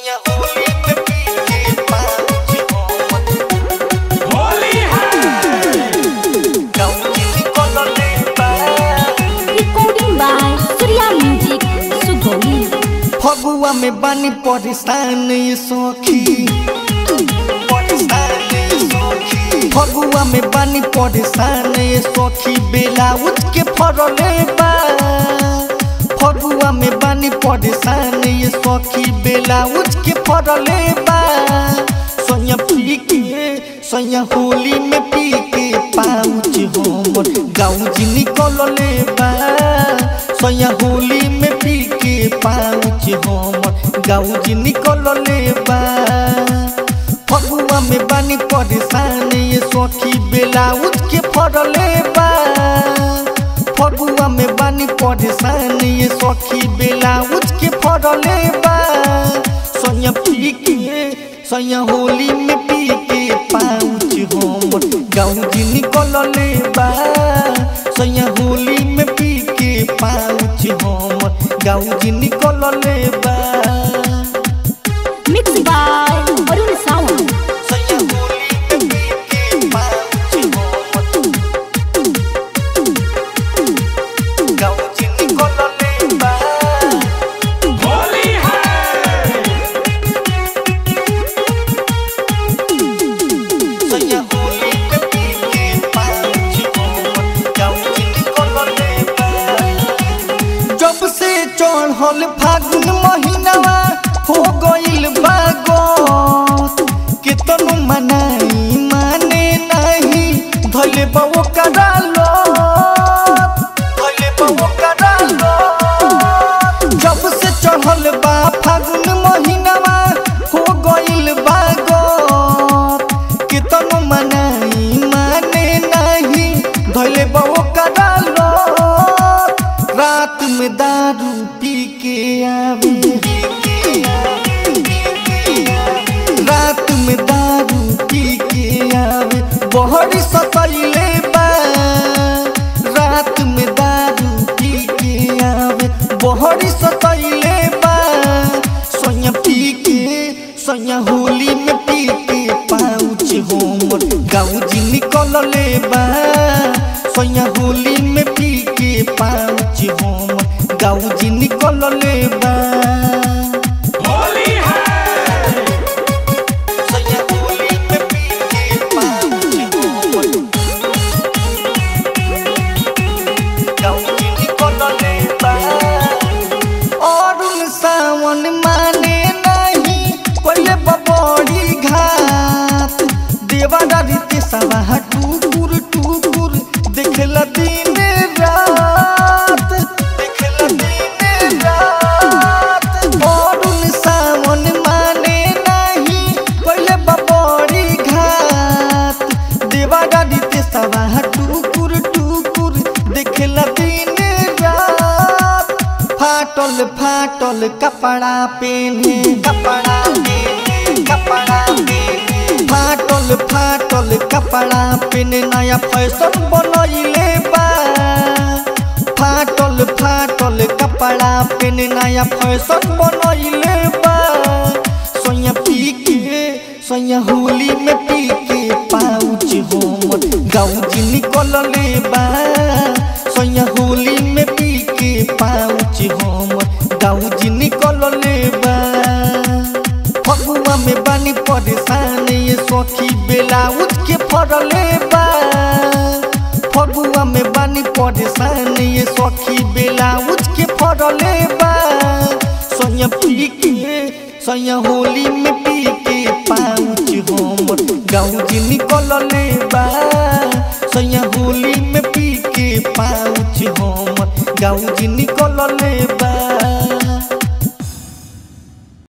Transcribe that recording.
सोया होली में पी के पाँच होमत होली है गौजी निकलले बा Recording by Surya Music, Sugoi. Phagua में बानी परेशान ये सखी परेशान ये सखी फगुआ में बानी परेशान ये सखी बेला उठ के फरले बा फगुआ में बानी परेशान ये सखी बेला उठ के फरले बा सोया पी के सोया होली में पी के पाउच हमर गाउजी निकलले बा सोया होली में पी के पाउच हमर गाउजी निकलले बा फगुआ में बानी परेशान ये सखी बेला उठ के फरले बा फगुआ में बानी परेशान ये सखी बेला उठ के फरले बा सोया पी के सोया होली में पी के पाउच हमर गाउजी निकलले बा सोया होली में पी के पाउच हमर गाउजी निकलले बा Mixed by Arun Sawant. सोया होली में पी के पाउच हमर गाउजी निकलले बा होली है सोया होली में पी के पाउच हमर गाउजी निकलले बा जब से चढ़ल फागुन महीनावा हो गइल बागत केतनो मनाई माने नाही धले बाबो करालो धले बाबो करालो जब से चढ़ल बा फागुन महीनावा हो गइल बागत केतनो मनाई माने नाही धले बाबो करालो रात में दारू पी के आवे रात में दारू पी के आवे बहरी सतैले बा रात में दारू पी के आवे बहरी सतैले बा सोया पी के सोया होली में पी के पाउच हमर गाउजी निकलले बा सोया होली में पी के पाउच हमर गाउजी निकलले बा होली है सोया होली में पी के पाउच हमर गाउजी निकलले बा अरुण सावन माने नहीं पहले बबड़ी घात देवारा रीते सवा टूकुर टूकुर देखला दिन रात देखला दिन रात अरुण सावन माने नहीं पहले बबड़ी घात देवारा रीते सवा टूकुर टूकुर देखला दिन रात फाटल फाटल कपड़ा पहने कपड़ा पहने कपड़ा पहने फाटल फाटल कपड़ा पहने नया फैशन बनैले बा फाटल फाटल कपड़ा पहने नया फैशन बनैले बा सोया पी के सोया होली में पी के पाउच हमर गाउजी निकलले बा सोया होली में पी के पाउच हमर गाउजी निकलले बा फगुआ में बानी परेशान ये सखी बेला उठ के फरले बा फगुआ में बानी परेशान ये सखी बेला उठ के फरले बा सोया पी के सोया होली में पी के पाउच हमर गाउजी निकलले बा सोया होली में पी के पाउच हमर गाउजी निकल